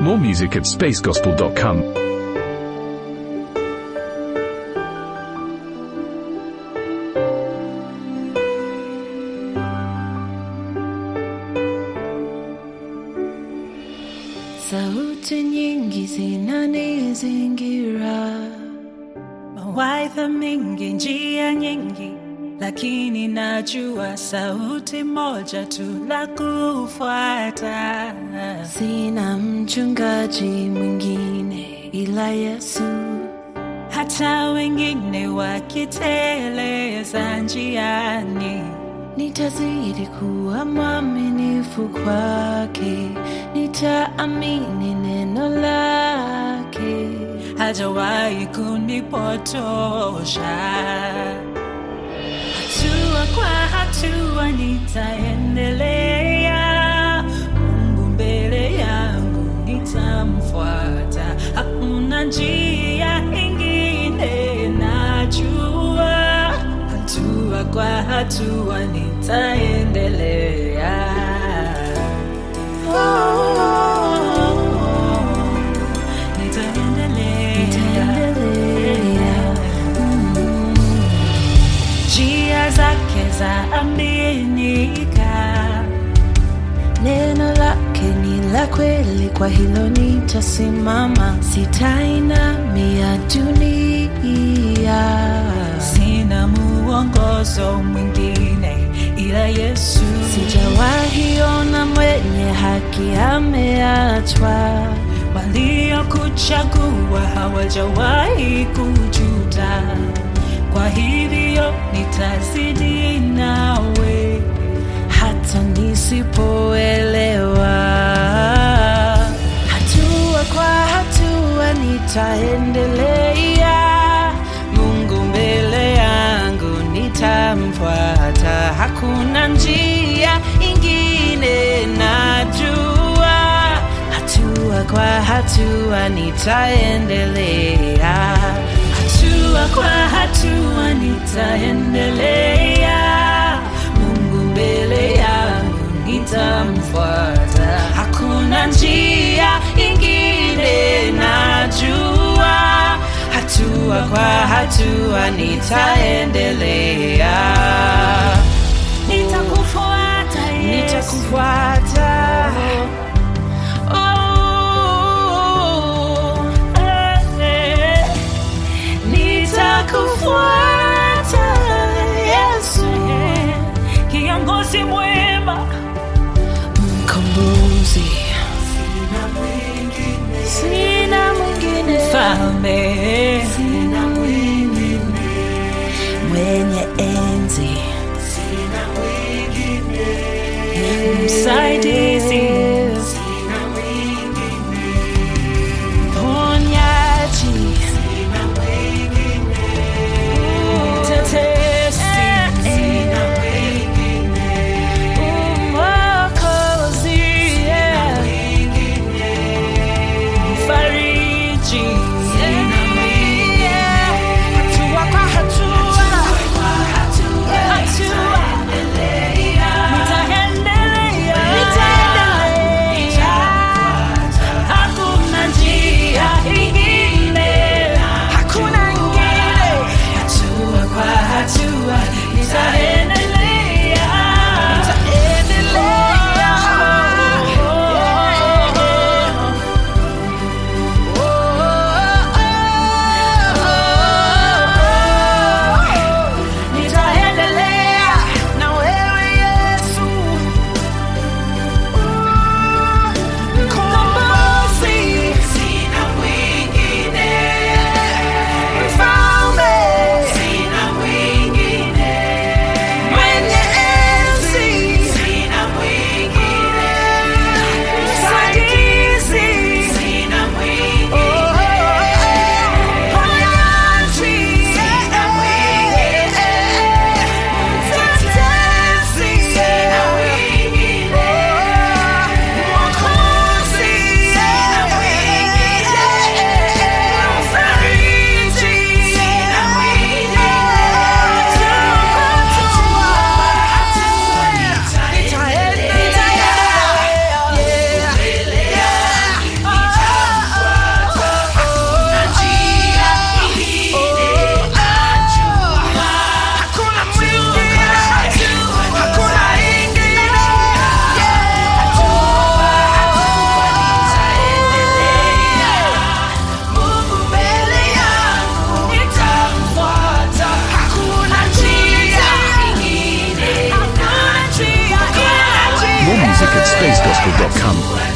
More music at spacegospel.com. Sauti nyingi zinanizingira, mawaidha mengi, njia nyingi, lakini najua sauti moja tu la kufuata. sina mchungaji mwingine ila Yesu. Hata wengine wakiteleza njiani, Nitazidi kuwa mwaminifu kwake, nitaamini neno lake. hajawahi kunipotosha. Hatua kwa hatua nitaendelea, Mungu mbele yangu nitamfuata, hakuna njia ingine najua, hatua kwa hatua nitaendelea. Nitaendelea. njia zake za aminika, Neno lake ni la kweli, kwa hilo nitasimama, sitainamia dunia. sina muongozo mwingine ila Yesu. Sijawahi ona mwenye haki ameachwa, Waliokuchagua hawajawahi kujuta, kwa hivyo nitazidi nawe hata nisipoelewa. Hatua kwa hatua nitaendelea, Mungu mbele yangu nitamfuata, hakuna njia ingine najua, hatua kwa hatua nitaendelea. hatua kwa hatua nitaendelea, Mungu mbele yangu nitamfuata, hakuna njia ingine najua, hatua kwa hatua nitaendelea, nitakufuata Yesu. nitakufuata. Oh, Eh, eh. nitakufuata Yesu, kiongozi mwema mkombozi, sina mwingine, mfalme sina mwingine, mwenye enzi, msaidizi mponyaji, mtetezi mwokozi, mfariji hatua kwa hatua, More music at spacegospel.com.